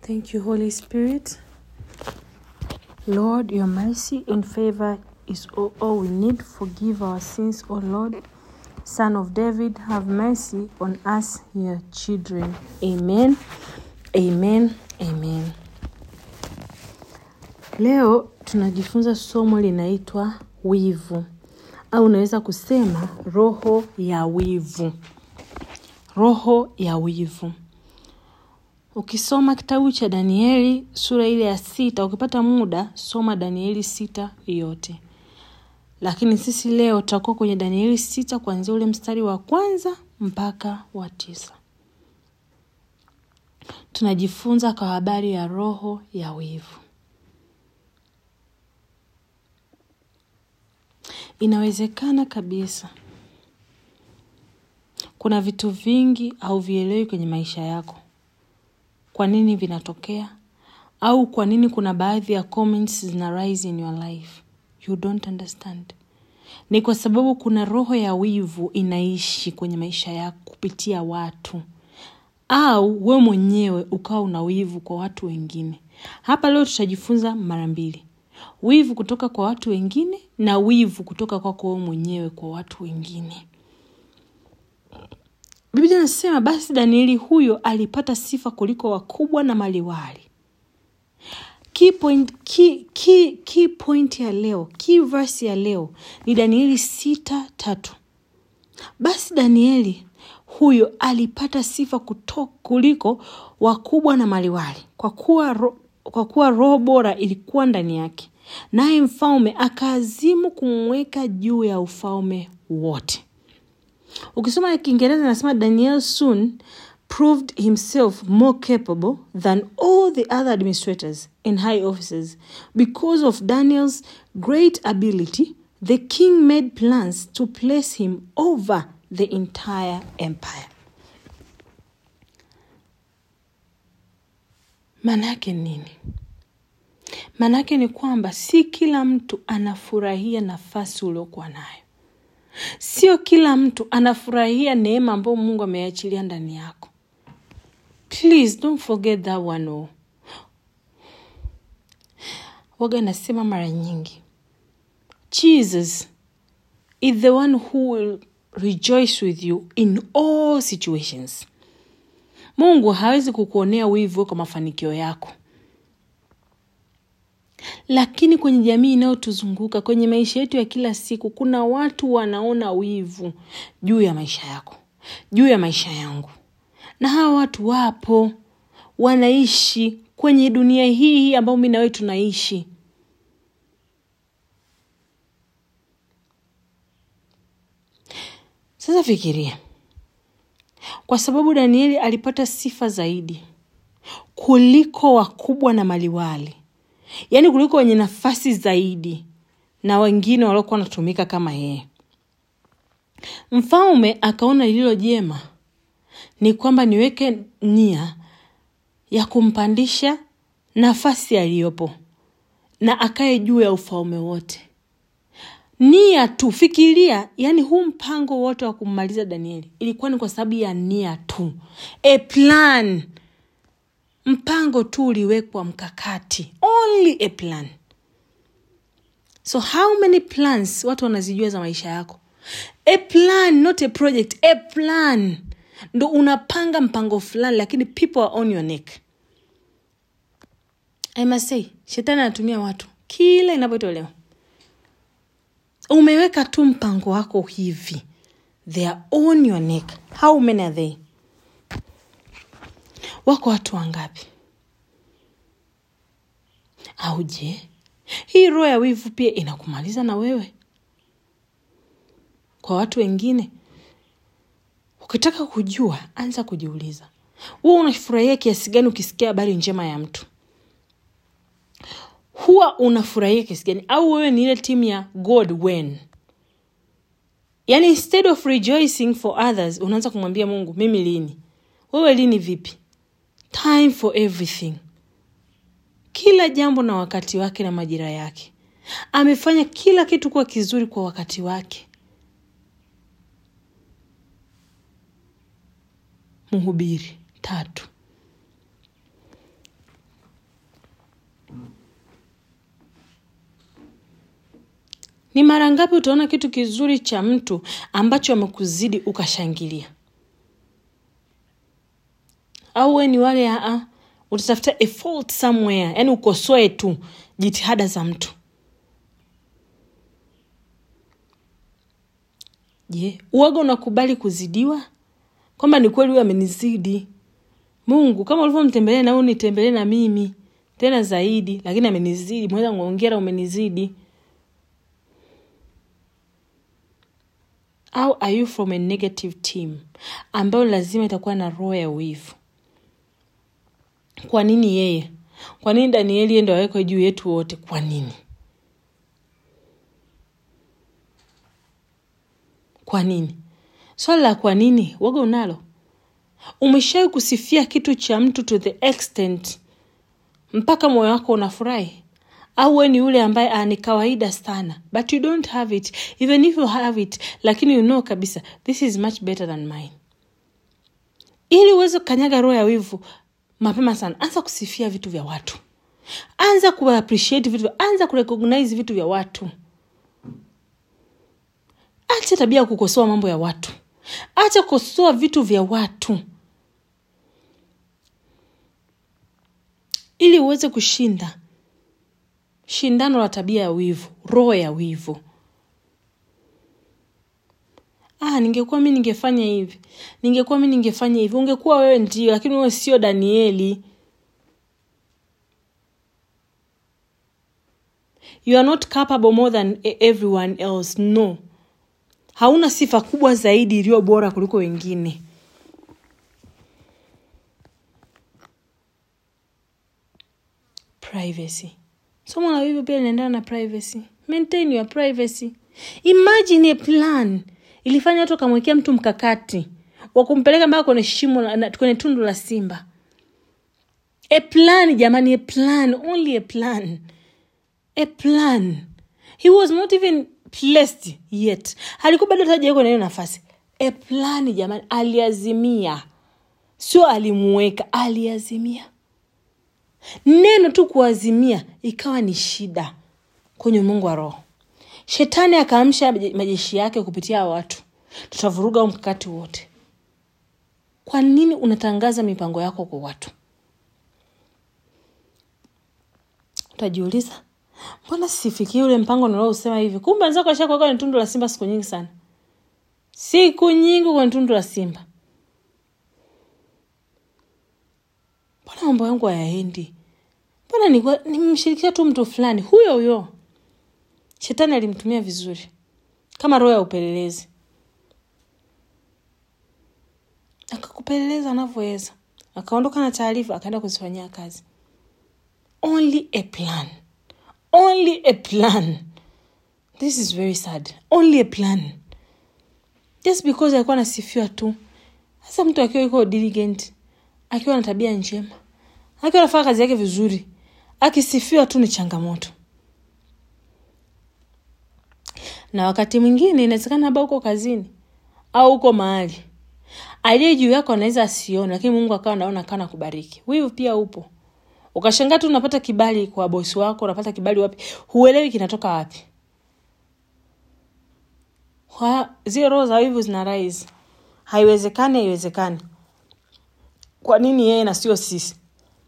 Thank you, Holy Spirit. Lord, your mercy and favor is all, all we need. Forgive our sins, O Lord. Son of David, have mercy on us, your children. Amen. Amen. Amen. Leo tunajifunza somo linaitwa wivu au unaweza kusema roho ya wivu. Roho ya wivu. Ukisoma kitabu cha Danieli sura ile ya sita, ukipata muda soma Danieli sita yote, lakini sisi leo tutakuwa kwenye Danieli sita kuanzia ule mstari wa kwanza mpaka wa tisa. Tunajifunza kwa habari ya roho ya wivu. Inawezekana kabisa kuna vitu vingi hauvielewi kwenye maisha yako kwa nini vinatokea au kwa nini kuna baadhi ya comments zina rise in your life you don't understand ni kwa sababu kuna roho ya wivu inaishi kwenye maisha yako kupitia watu au we mwenyewe ukawa una wivu kwa watu wengine hapa leo tutajifunza mara mbili wivu kutoka kwa watu wengine na wivu kutoka kwako wewe mwenyewe kwa watu wengine biblia inasema basi danieli huyo alipata sifa kuliko wakubwa na maliwali key point, key, key, key point ya leo key verse ya leo ni danieli sita tatu basi danieli huyo alipata sifa kuto, kuliko wakubwa na maliwali kwa kuwa, ro, kwa kuwa roho bora ilikuwa ndani yake naye mfalme akaazimu kumweka juu ya ufalme wote ukisoma kiingereza nasema daniel soon proved himself more capable than all the other administrators and high officers because of daniel's great ability the king made plans to place him over the entire empire maanaake nini maanaake ni kwamba si kila mtu anafurahia nafasi uliokuwa nayo sio kila mtu anafurahia neema ambayo mungu ameachilia ndani yako please don't forget that one oh. waga nasema mara nyingi jesus is the one who will rejoice with you in all situations mungu hawezi kukuonea wivu kwa mafanikio yako lakini kwenye jamii inayotuzunguka kwenye maisha yetu ya kila siku kuna watu wanaona wivu juu ya maisha yako juu ya maisha yangu na hawa watu wapo wanaishi kwenye dunia hii hii ambayo mi nawewe tunaishi sasa fikiria kwa sababu danieli alipata sifa zaidi kuliko wakubwa na maliwali yaani kuliko wenye nafasi zaidi na wengine waliokuwa wanatumika kama yeye mfalme akaona lililo jema ni kwamba niweke nia ya kumpandisha nafasi aliyopo na akae juu ya ufalme wote nia tu fikiria yani huu mpango wote wa kummaliza danieli ilikuwa ni kwa sababu ya nia tu a plan mpango tu uliwekwa mkakati only a plan so how many plans watu wanazijua za maisha yako a plan not a project a plan ndo unapanga mpango fulani lakini people are on your neck i must say shetani anatumia watu kila inapotolewa umeweka tu mpango wako hivi they are on your neck how many are they wako watu wangapi au je hii roho ya wivu pia inakumaliza na wewe kwa watu wengine ukitaka kujua anza kujiuliza huwa unafurahia kiasi gani ukisikia habari njema ya mtu huwa unafurahia kiasi gani au wewe ni ile timu ya god when yaani instead of rejoicing for others unaanza kumwambia mungu mimi lini wewe lini vipi time for everything kila jambo na wakati wake na majira yake amefanya kila kitu kuwa kizuri kwa wakati wake mhubiri tatu ni mara ngapi utaona kitu kizuri cha mtu ambacho amekuzidi ukashangilia au we ni wale aa utatafuta a fault somewhere yani ukosoe tu jitihada za mtu je uwaga unakubali kuzidiwa kwamba ni kweli huyu amenizidi mungu kama ulivyomtembelea na huyu nitembelee na mimi tena zaidi lakini amenizidi mweza ngongera umenizidi au are you from a negative team ambayo lazima itakuwa na roho ya wivu kwa nini yeye kwa nini danieli yeye ndo awekwe juu yetu wote kwa nini kwa nini swala la kwa nini waga unalo umeshawai kusifia kitu cha mtu to the extent mpaka moyo wako unafurahi au we ni yule ambaye ah, ni kawaida sana but you don't have it even if you have it lakini you know kabisa this is much better than mine ili uweze kukanyaga roho ya wivu mapema sana anza kusifia vitu vya watu anza kuappreciate vitu anza kurecognize vitu vya watu acha tabia ya kukosoa mambo ya watu acha kukosoa vitu vya watu ili uweze kushinda shindano la tabia ya wivu roho ya wivu ah, ningekuwa mi ningefanya hivi ningekuwa mi ningefanya hivi ungekuwa wewe ndio lakini wewe sio danieli you are not capable more than e- everyone else no hauna sifa kubwa zaidi iliyo bora kuliko wengine privacy somo la wivu pia linaendana na privacy maintain your privacy imagine a plan ilifanya watu wakamwekea mtu mkakati wa kumpeleka mpaka kwenye shimo la- na- kwenye tundu la simba a plan jamani a plan only a plan a plan he was not even placed yet alikuwa bado tajawekwa na hiyo nafasi a plan jamani aliazimia sio alimuweka aliazimia neno tu kuazimia ikawa ni shida kwenye mungu wa roho shetani akaamsha maje- majeshi yake kupitia hawa watu tutavuruga huu mkakati wote kwa nini unatangaza mipango yako kwa watu utajiuliza mbona sifikii ule mpango niliousema hivi kumbe wenzako ashakuweka kwenye tundu la simba siku nyingi sana siku nyingi kwenye tundu la simba mbona mambo yangu hayaendi mbona nilikuwa- nimemshirikisha tu mtu fulani huyo huyo shetani alimtumia vizuri kama roho ya upelelezi akakupeleleza anavyoweza akaondoka na taarifa akaenda kuzifanyia kazi only a plan only a plan this is very sad only a plan just because alikuwa anasifiwa tu sasa mtu akiwa yuko diligent akiwa na tabia njema akiwa anafanya kazi yake vizuri akisifiwa tu ni changamoto na wakati mwingine inawezekana labda uko kazini au uko mahali aliye juu yako anaweza asione lakini mungu akawa anaona akawa nakubariki wivu pia upo ukashangaa tu unapata kibali kwa bosi wako unapata kibali wapi huelewi kinatoka wapi Kwa- zile roho za wivu zina rise haiwezekani haiwezekani kwa nini yeye na sio sisi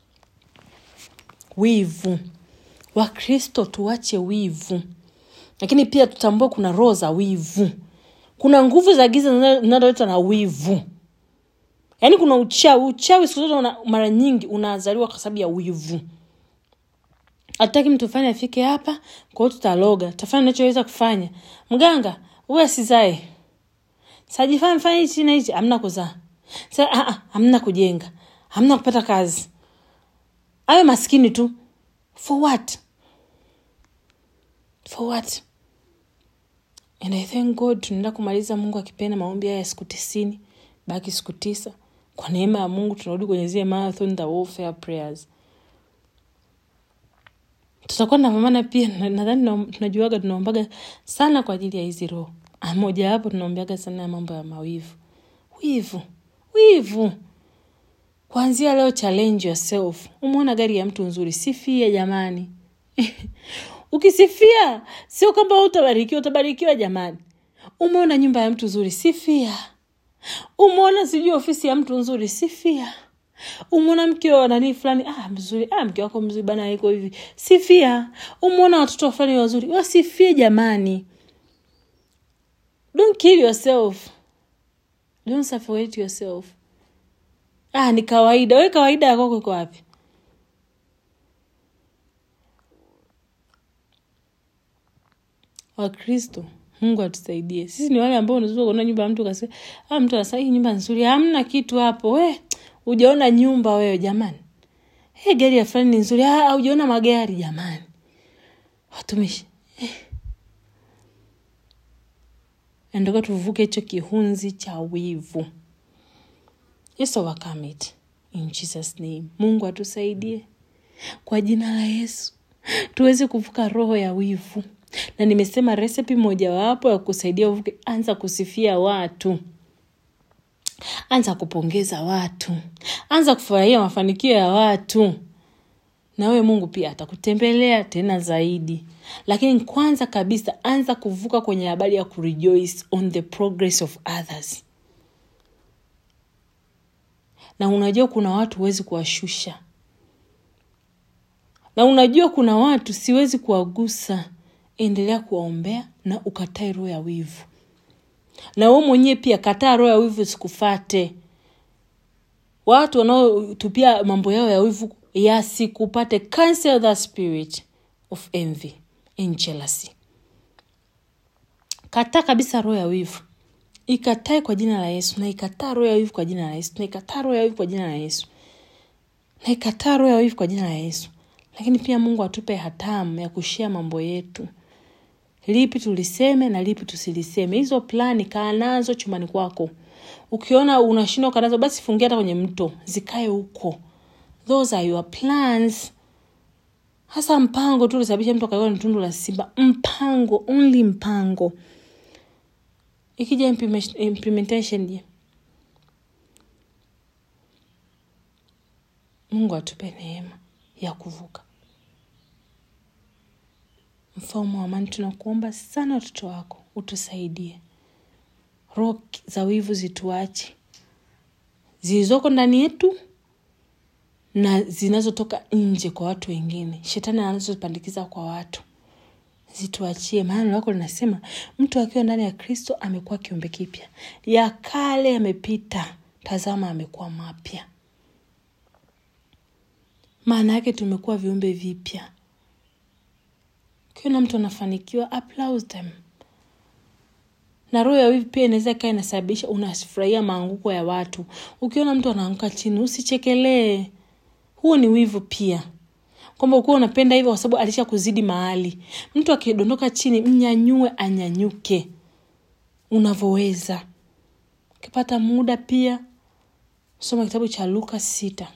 wivu wakristo tuache wivu lakini pia tutambue kuna roho za wivu kuna nguvu za giza zinazo- zinazoletwa na wivu yaani kuna uchawi uchawi siku zote una- mara nyingi unazaliwa kwa sababu ya wivu hatutaki mtu fulani afike hapa kwa hiyo tutaloga tutafanya nachoweza kufanya mganga huwe asizae sajifanya mfanya hichi na hichi amna kuzaa sa ah, ah, amna kujenga amna kupata kazi awe maskini tu for what for what and i thank god tunaenda kumaliza mungu akipenda maombi haya ya siku tisini baki siku tisa kwa neema ya mungu tunarudi kwenye zile marathon the warfare prayers tutakuwa napambana pia na- nadhani na- tunajuaga tunaombaga sana kwa ajili ya hizi roho Ah, moja wapo tunaombeaga sana ya mambo ya mawivu wivu wivu kwanzia leo challenge yourself umeona gari ya mtu nzuri sifie jamani ukisifia sio kwamba utabarikiwa utabarikiwa jamani umeona nyumba ya mtu nzuri sifia umeona sijui ofisi ya mtu nzuri sifia umeona mke wa nanii fulani ah, mzuri ah, mke wako mzuri bana iko hivi sifia umeona watoto fulani wazuri wasifie jamani don't kill yourself don't suffocate yourself ah, ni kawaida we kawaida yakoko iko wapi wakristo mungu atusaidie sisi ni wale ambao unazua kuona nyumba ya mtu kasema ah, mtu anasema hii nyumba nzuri hamna kitu hapo we ujaona nyumba wewe jamani hey, gari ya fulani ni nzuri ah, ujaona magari jamani watumishi eh. endoka tuvuke hicho kihunzi cha wivu yes overcome it in jesus name mungu atusaidie kwa jina la yesu tuweze kuvuka roho ya wivu na nimesema resepi mojawapo ya kusaidia uvuke anza kusifia watu anza kupongeza watu anza kufurahia mafanikio ya watu na wewe mungu pia atakutembelea tena zaidi lakini kwanza kabisa anza kuvuka kwenye habari ya kurejoice on the progress of others na unajua kuna watu huwezi kuwashusha na unajua kuna watu siwezi kuwagusa endelea kuwaombea na ukatae roho ya wivu na we mwenyewe pia kataa roho ya wivu sikufate watu wanaotupia mambo yao ya wivu yasikupate cancel the spirit of envy and jealousy kataa kabisa roho ya wivu ikatae kwa jina la yesu na ikataa roho ya wivu kwa jina la yesu na ikataa roho ya wivu kwa jina la yesu na ikataa roho ya wivu kwa jina la yesu lakini pia mungu atupe hatamu ya kushia mambo yetu lipi tuliseme na lipi tusiliseme hizo plani kaa nazo chumbani kwako ukiona unashindwa kaa nazo basi fungia hata kwenye mto zikae huko those are your plans hasa mpango tu ulisababisha mtu akaiwa ni tundu la simba mpango only mpango ikija implement- implementation je mungu atupe neema ya kuvuka mfalme wa amani tunakuomba sana watoto wako utusaidie roho za wivu zituache zilizoko ndani yetu na zinazotoka nje kwa watu wengine shetani anazopandikiza kwa watu zituachie maana neno lako linasema mtu akiwa ndani ya kristo amekuwa kiumbe kipya ya kale yamepita tazama amekuwa mapya maana yake tumekuwa viumbe vipya ukiona mtu anafanikiwa applause them na roho ya wivu pia inaweza ikawa inasababisha unafurahia maanguko ya watu ukiona mtu anaanguka chini usichekelee huo ni wivu pia kwamba ukuwa unapenda hivyo kwa sababu alisha kuzidi mahali mtu akidondoka chini mnyanyue anyanyuke unavyoweza ukipata muda pia soma kitabu cha luka sita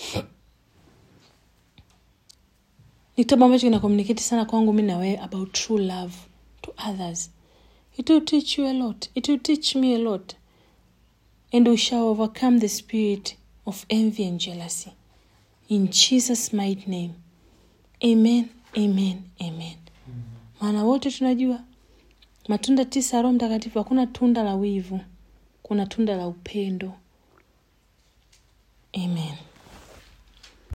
ni kitabu ambacho kina communicate sana kwangu mi na wewe about true love to others it will teach you a lot it will teach me a lot and we shall overcome the spirit of envy and jealousy in jesus mighty name amen amen amen maana wote tunajua matunda tisa ya roho mtakatifu hakuna tunda la wivu kuna tunda la upendo amen